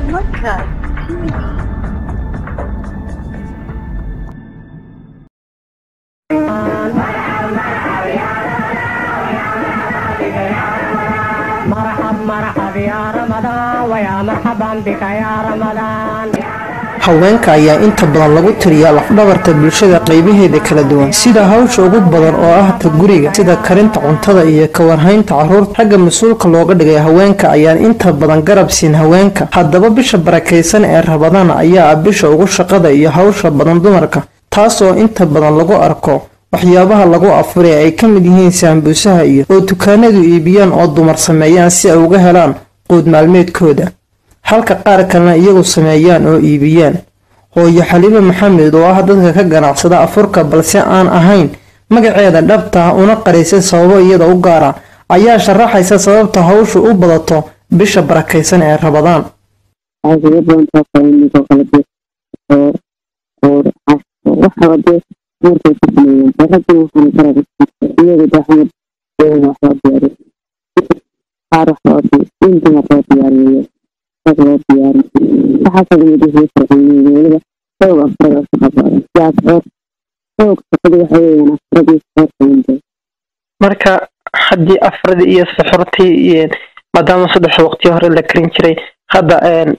Podcast TV. مرحب مرحب يا رمضان ويا مرحبا بك يا رمضان haweenka ayaa inta badan lagu tiriyaa lafdhabarta bulshada qaybaheeda kala duwan sida hawsha ugu badan oo ah ta guriga sida karinta cuntada iyo kawarhaynta carruurta ragga mas-uulka looga dhigay haweenka ayaan inta badan garab siin haweenka haddaba bisha barakaysan ee rabadaan ayaa ah bisha ugu shaqada iyo hawsha badan dumarka taasoo inta badan lagu arko waxyaabaha lagu afuray ay ka mid yihiin saambuusaha iyo oo dukaanadu iibiyaan oo dumar sameeyaan si ay uga helaan quud maalmeedkooda halka qaar kalena iyagu sameeyaan oo iibiyaan hooyo xaliime maxamed oo ah dadka ka ganacsada afurka balse aan ahayn magaceeda dhabta ah una qaraysa sababo iyada u gaara ayaa sharaxaysa sababta hawshu u badato bisha barakaysan ee rabadaan aadaga badantaa kalmidoo kala de oo oo waxaba dee guurkay ku sameeyeen raggan waxaana garab iyaga daxmad waxloo diyaariy qaar waxloo in dumar loo diyaariyo rag loo diyaari waxaa kalmid wixii fircooniin weliba xoog afrada shaqa badan siyaas xoor xoog shaqada waxa weeyaan afradii xoor kalinde marka haddii afradii iyo suxurtii iyo maadaama saddexda waqti hore la karin jiray hadda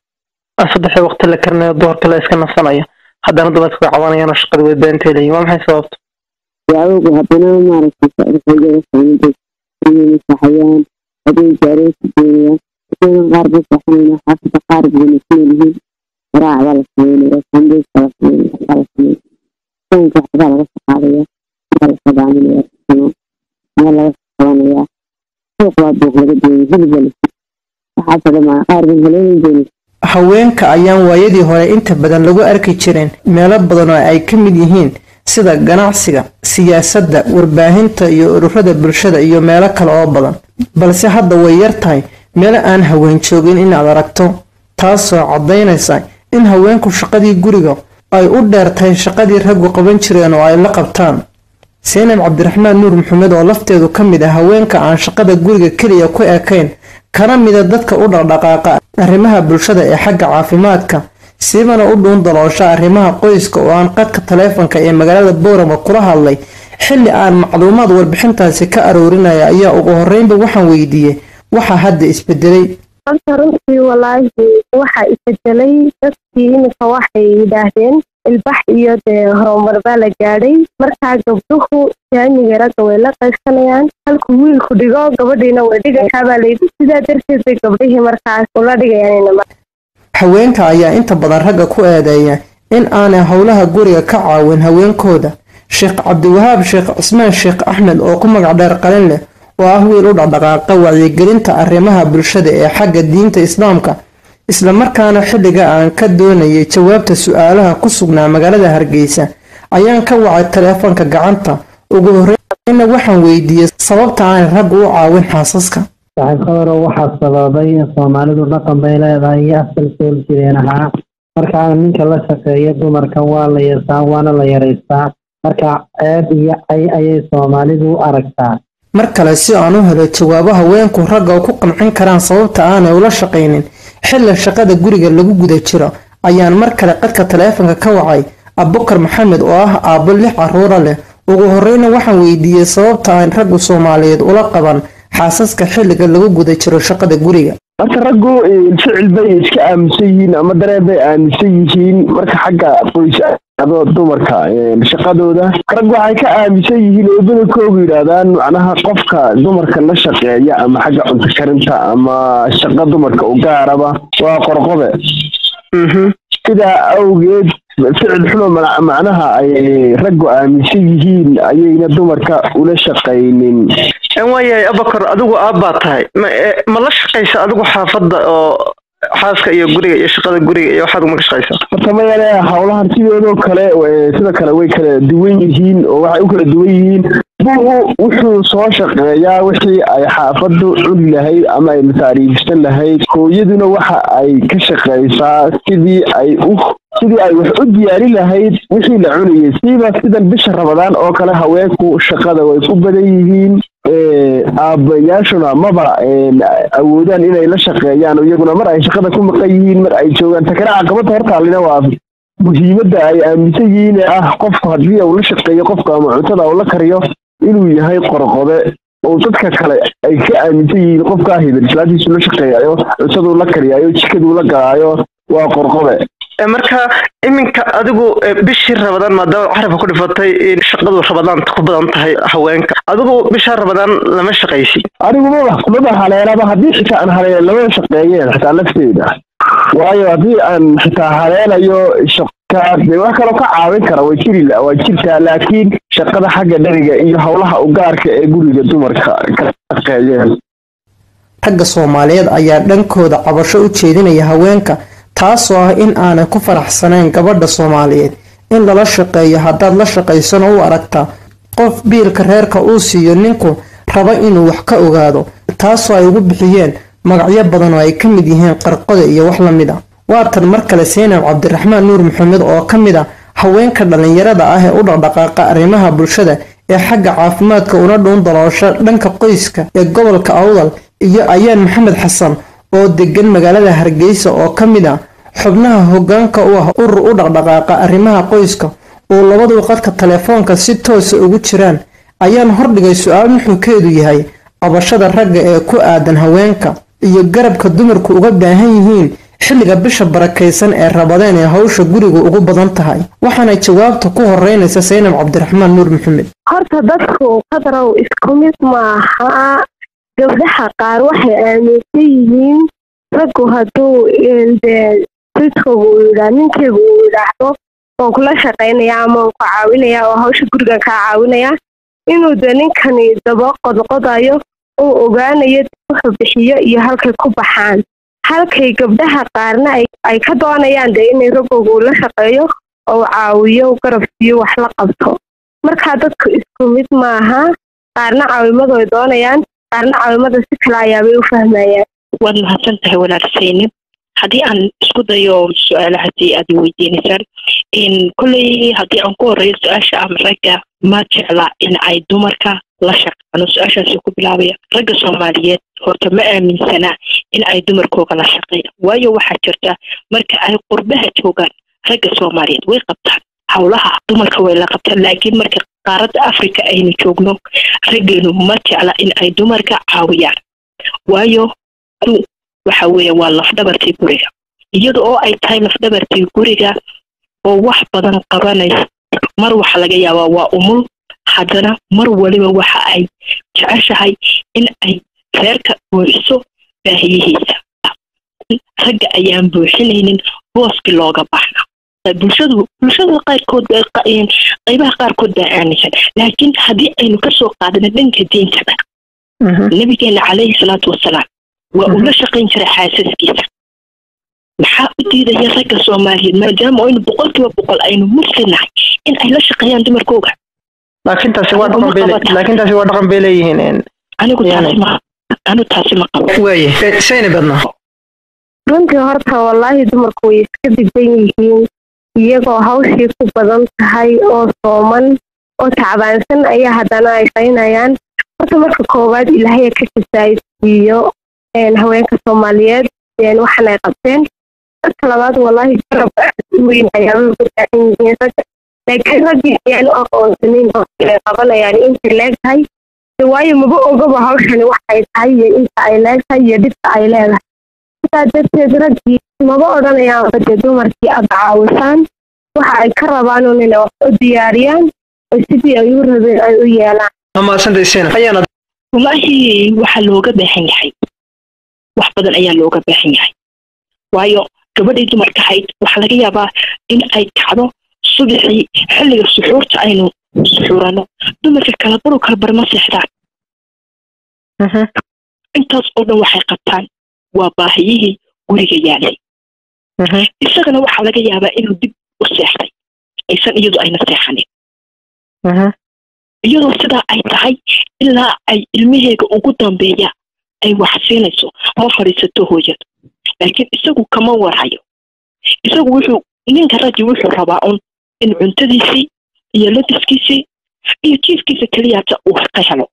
saddexda waqti la karinayo duhurka la iska nasanayo haddana dumarka way cabanayaan oo shaqada way beentay leeyihin waa maxay sababta yaawgu haddana maaragtay socdixoogada saamintay inay masaxayaan hadday gaaroosi doonayaan isagan qaar bay saxanayna xaafada qaar bayna ku leeyihiin garaac baa la sameynaya sambuuska la sameynaya waxbaa la sameynaya soonka waxbaa laga shaqaadaya waxbaa la sadaaminaya sano meel laga qabanaya suuq baa buuq laga doonaya hilib baa la waxaasoo dhamaa qaar bay haleelin doonaysa haweenka ayaan waayadii hore inta badan lagu arki jireen meelo badan oo ay ka mid yihiin sida ganacsiga siyaasadda warbaahinta iyo ururada bulshada iyo meelo kale oo badan balse hadda way yar tahay meelo aan haween joogin inaad aragto taasoo caddaynaysa in haweenku shaqadii guriga ay u dheer tahay shaqadii raggu qaban jireen oo ay la qabtaan seynab cabdiraxmaan nuur maxamed oo lafteedu ka mid ah haweenka aan shaqada guriga keliya ku ekayn kana mida dadka u dhaqdhaqaaqa arrimaha bulshada ee xagga caafimaadka siibana u dhuun daloosha arrimaha qoyska oo aan qadka taleefanka ee magaalada boorama kula hadlay xilli aan macluumaad warbixintaasi ka aroorinaya ayaa ugu horreynba waxaan weydiiyey waxaa hadda isbedelay horta runtii walaahi waxaa isbedelay dadkii iminka waxay yidhaahdeen ilbax iyo dee horumar baa la gaadhay markaa gabdhuhu jaamiga ragga way la qaysanayaan halkuu wiilku dhigo gabadhiina way dhigataa baa layidhi sidaa darteed bay gabdhihii markaas ula dhigayaan haweenka ayaa inta badan ragga ku eedeeya in aanay howlaha guriga ka caawin haweenkooda sheekh cabdiwahaab sheekh cismaan sheekh axmed oo ku magac dheer qalin leh oo ah wiil u dhaqdhaqaaqa wacyigelinta arrimaha bulshada ee xagga diinta islaamka islamarkaana xilliga aan ka doonayay jawaabta su-aalaha ku sugnaa magaalada hargeysa ayaan ka wacay taleefanka gacanta ugu horreynna waxaan weydiiyey sababta aanay raggu u caawin xaasaska saxiibkadaro waxaa sababay in soomaalidu dhaqan bay leedahay iyo asal sool jireen ahaa markaa ninka la shaqeeya dumarka waa la yeestaa waana la yaraystaa marka ceeb iyo cay ayay soomaalidu u aragtaa mar kale si aan u helo jawaabo haweenku ragga ku qancin karaan sababta aanay ula shaqaynin xilli shaqada guriga lagu guda jiro ayaan mar kale qadka taleefanka ka wacay abubakar maxamed oo ah aabbo lix caruura leh ugu horreyna waxaan weydiiyey sababta aan raggu soomaaliyeed ula qaban xaasaska xilliga lagu guda jiro shaqada guriga marka raggu ficil bay iska aaminsan yihiin ama dareen bay aaminsan yihiin marka xagga qoys adoo dumarka shaqadooda rag waxay ka aaminsan yihiin oo badankoogu yidhaahdaan macnaha qofka dumarka la shaqeeya ama xagga cunto karinta ama shaqa dumarka u gaaraba waa qorqobe sidaa awgeed ficil xumo macnaha ay raggu aaminsan yihiin ayayna dumarka ula shaqaynin waayahay abakar adigu aabbaa tahay ma la shaqaysa adigu xaafadda oo xaaska iyo guriga iyo shaqada guriga iyo waxaad uma ka shaqaysaa horta mayane howlahan sidoodoo kale sida kale way kala duwan yihiin oo waxay u kala duwan yihiin buugu wuxuu soo shaqeeyaa wixii ay xaafaddu cuni lahayd ama ay masaariibsan lahayd hooyaduna waxa ay ka shaqaysaa sidii ay u sidii ay wax u diyaari lahayd wixii la cunayay siiba sidan bisha rabadaan oo kale haweenku shaqada way ku badan yihiin aabayaashuna maba awoodaan inay la shaqeeyaan iyaguna mar ay shaqada ku maqan yihiin mar ay joogaan takana caqabada hortaalina waa muhiimadda ay aaminsan yihiin ee ah qofku haddii uu la shaqeeyo qofka ama cuntada uu la kariyo inuu yahay qorqode oo dadka kale ay ka aaminsan yihiin qofkaa hebel islaantiisu la shaqeeyayo cuntaduu la kariyaayo jikaduu la galaayo waa qorqode marka iminka adigu bishii rabadaan maadaama carabka ku dhifatay in shaqadu rabadaanta ku badan tahay haweenka adigu bishaa rabadaan lama shaqaysi anigu maba maba haleelaba haddii xitaa aan haleela lama shaqeeyeen xitaa lafteeda waayo haddii aan xitaa haleelayo shaqa dee wax kaloo ka caawin kara way jiri waa jirtaa laakiin shaqada xagga dheriga iyo howlaha ugaarka ee guriga dumarka ka shaqeeyeen ragga soomaaliyeed ayaa dhankooda cabasho u jeedinaya haweenka taasoo ah in aanay ku faraxsanayn gabadha soomaaliyeed in lala shaqeeyo haddaad la shaqaysano u aragtaa qof biilka reerka uu siiyo ninku raba inuu wax ka ogaado taasoo ay ugu bixiyeen magacyo badan oo ay ka mid yihiin qarqoda iyo wax la mid a waatan mar kale seenab cabdiraxmaan nuur maxamed oo ka mid a haweenka dhallinyarada ah ee u dhaqdhaqaaqa arrimaha bulshada ee xagga caafimaadka una dhuun daloosha dhanka qoyska ee gobolka awdal iyo ayaan maxamed xasan oo degan magaalada hargeysa oo ka mid ah xubnaha hogaanka u ah urur u dhaqdhaqaaqa arrimaha qoyska oo labaduu qadka telefoonka si toosa ugu jiraan ayaan hordhigay su-aal nuxurkeedu yahay qabashada ragga ee ku aadan haweenka iyo garabka dumarku uga baahan yihiin xilliga bisha barakaysan ee rabadeen ee hawsha guriga ugu badan tahay waxaana jawaabta ku horeynaysa saynab cabdiraxmaan nuur maxamed horta dadku qadarow isku mid maaha gabdhaha qaar waxay aaminsan yihiin raggu hadduu dee ridkooga uu yidhaa ninkeyga uu yidhaahdo waan kula shaqaynaya ama waan ku caawinaya oo hawsha gurigan kaa caawinaya inuu dee ninkani daba qodqodayo uu ogaanayo wuxuu bixiyo iyo halkay ku baxaan halkay gabdhaha qaarna ay ka doonayaan dee inay raggooga uu la shaqeeyo oo caawiyo garab siiyo wax la qabto markaa dadku isku mid maaha qaarna caawimadooy doonayaan qaarna caawimada si kale ayaabay u fahmayaan waad mahadsan tahay walaal saynab haddii aan isku dayo su-aalahaasi aad weydiinaysaan kolley haddii aan ku horeeyo su-aasha ama ragga ma jecla in ay dumarka la shaqeano su-aashaasi ku bilaabaya ragga soomaaliyeed horta ma aaminsana in ay dumarkooga la shaqeeyaan waayo waxaa jirta marka ay qurbaha joogaan ragga soomaaliyeed way qabtaan howlaha dumarka way la qabtaan laakiin marka qaaradda africa aynu joogno raggeenu ma jecla in ay dumarka caawiyaan waayo waxa weeye waa lafdhabartii guriga iyada oo ay tahay lafdhabartii guriga oo wax badan qabanaysa mar waxa laga yaabaa waa umul haddana mar waliba waxa ay jeceshahay in ay reerka buuxiso baahiyihiisa ragga ayaan buuxinaynin booskii looga baxna bulshadu bulshada qaarkood qaybaha qaarkood baa aaminsan laakiin haddii aynu kasoo qaadano dhanka diintada nabigeena calayhi salaatu wasalaam waa uu la shaqayn jiray xaasaskiisa maxaa u diidaya ragga soomaaliyeed maadaama aynu boqolkiiba boqol aynu muslinahay in ay la shaqeeyaan dumarkooga laakiin taasi waa dhaqan bay laakiin taasi waa dhaqan bay leeyihiin anigu taasi ma anu taasi ma qabo waaye sayni badnaa runtii horta wallaahi dumarku way iska didan yihiin iyagoo hawshii ku badan tahay oo sooman oo tacbaansan ayaa haddana ay qaynayaan horta marka koowaad ilaahaya ka kisaaysiiyo haweenka soomaaliyeed waxan ay qabteen marka labaad wallaahi garab weyn ayaabay uga baahan yihiin ragga laakiin raggii ayaan u aqoonsanin oo ay qabanayaan intay leegtahay waayo maba ogaba hawshani wax ay tahay iyo inta ay leegtahay iyo dhibta ay leedahay sidaa darteed raggii maba odhanayaanba dee dumarkii aad caawisaan waxa ay ka rabaan un inay wax u diyaariyaan oo sidii ay u rabeen ay u yeelaan wallaahi waxaa looga baahan yahay wax badan ayaa looga baahan yahay waayo gabadhii dumarka ahayd waxaa laga yaabaa in ay kacdo subaxii xilliga suxuurta aynu suxuurano dumarka kala baru kala barma seexdaan intaas oo dhan waxay qabtaan waa baahiyihii guriga yaalay isagana waxaa laga yaabaa inuu dib u seexday aysan iyadu ayna seexanin iyadoo sidaa ay tahay ilaa ay ilmaheega ugu dambeeya ay wax siinayso ma fadhiisato hooyada laakiin isagu kama warayo isagu wuxuu ninka raggi wuxuu rabaa un in cuntadiisii iyo labiskiisii iyo jiifkiisa keliyaata uu ka helo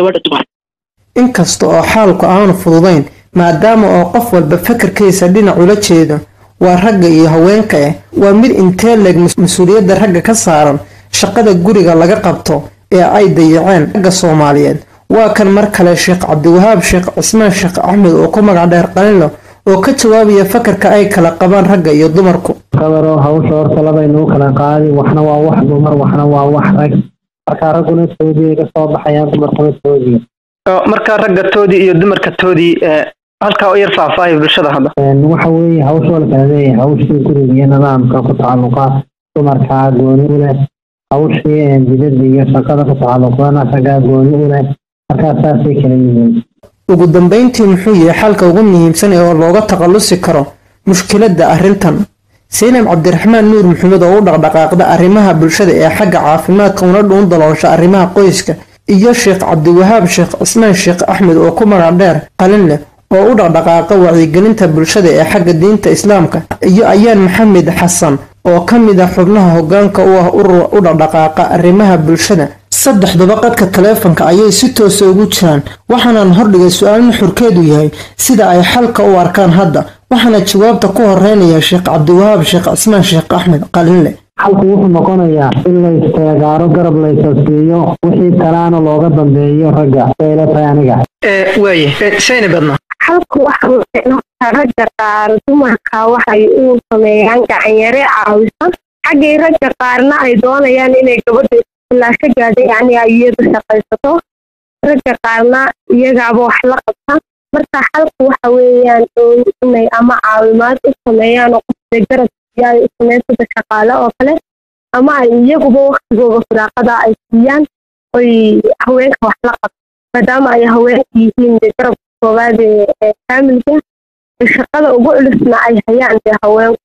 gabadha dumar inkasta oo xaalku aanu fududayn maadaama oo qof walba fakarkiisa dhinac ula jeedo waa ragga iyo haweenka ah waa mid intee leeg mas-uuliyadda ragga ka saaran shaqada guriga laga qabto ee ay dayaceen ragga soomaaliyeed waa kan mar kale sheekh cabdiwahaab sheekh cismaan sheekh axmed oo ku magac dheer qalinlo oo ka jawaabaya fakarka ay kala qabaan ragga iyo dumarku kabaroo hawsha horta labaynuu kala qaadi waxna waa wax dumar waxna waa wax rag markaa ragguna toodii ka soo baxayaan dumarkuna toodii marka ragga toodii iyo dumarka toodii halkaa u yar faahfaahay bulshada hadda waxa weeye hawsha la kala leeyahay hawshii guriga iyo nidaamka ku tacalluqa dumarkaa gooni u leh hawshii dibadda iyo shaqada ku tacalluqdana raggaa gooni u leh markaa saasay kala yihiin ugu dambayntii muxuu yahay xalka ugu muhiimsan ee looga takhallusi karo mushkiladda arrintan saynab cabdiraxmaan nuur maxamed oo u dhaqdhaqaaqda arrimaha bulshada ee xagga caafimaadka una dhuun daloosha arrimaha qoyska iyo sheekh cabdiwahaab sheekh cismaan sheekh axmed oo ku magac dheer qalin leh oo u dhaqdhaqaaqa wacyigelinta bulshada ee xagga diinta islaamka iyo ayaan maxamed xasan oo ka mid ah xubnaha hogaanka u ah urur u dhaqdhaqaaqa arrimaha bulshada saddexduba qadka taleefanka ayay si toosa ugu jiraan waxaanaan hordhigay su-aal nuxurkeedu yahay sida ay xalka u arkaan hadda waxaana jawaabta ku horeynaya sheekh cabdiwahaab sheekh cismaan sheekh axmed qalinle xalku wuxuu noqonayaa in la isteegaaro garab la isasiiyo wixii kalaana looga dambeeyo ragga sayla tahay aniga waaye sayna badna halku waxa weeye ragga qaar dumarka waxay u sameeyaan gacanyare caawisan xaggay ragga qaarna ay doonayaan inay gabadha ilaa ka gaadha yacni ay iyadu shaqaysato ragga qaarna iyagaaba wax la qabta marka xalku waxa weeyaan inay ama caawimaad u sameeyaan oo qofka garab ay u sameeyaan sida shaqaale oo kale ama ay iyaguba waktigooda firaaqada ay siiyaan oy haweenka wax la qabto maadaama ay haweenka yihiin dee garabka koowaad ee faamilka shaqada ugu culusna ay hayaan dee haweenku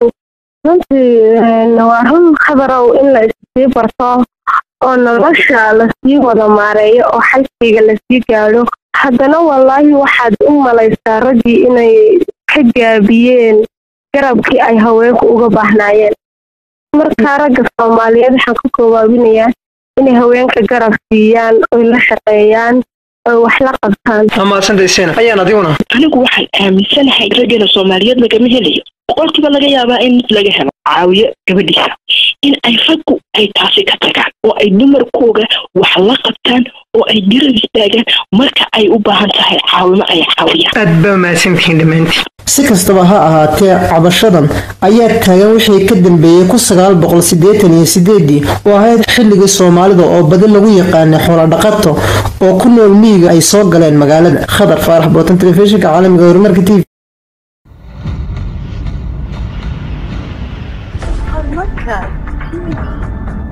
runtii waa run khabarow in la issii barto oo nolosha lasii wada maareeyo oo xalkayga lasii gaadho haddana wallaahi waxaad u malaysaa raggii inay ka gaabiyeen garabkii ay haweenku uga baahnaayeen markaa ragga soomaaliyeed waxaan ka koobaabinayaa inay haweenka garab siiyaan oy la shaqeeyaan oy wax la qabtaan amaadsantaysena ayaan adiguna anigu waxaan aaminsanahay raggeena soomaaliyeed lagama helayo boqolkiiba laga yaabaa in mid laga helo caawiyo gabadhiisa in ay raggu ay taasi ka tagaan oo ay dumarkooga wax la qabtaan oo ay garab istaagaan marka ay u baahan tahay caawimo ay caawiyaan aad baa mahadsantihiin dhammaantiin si kastaba ha ahaatee cabashadan ayaa taagan wixii ka dambeeyey ku sagaal boqol siddeetan iyo sideedii oo ahayd xilligii soomaalida oo badi lagu yaqaanay xoolodhaqato oo ku nool miyiga ay soo galeen magaalada khadar faarax bootan telefishinka caalamiga horumarka t v Podcast TV.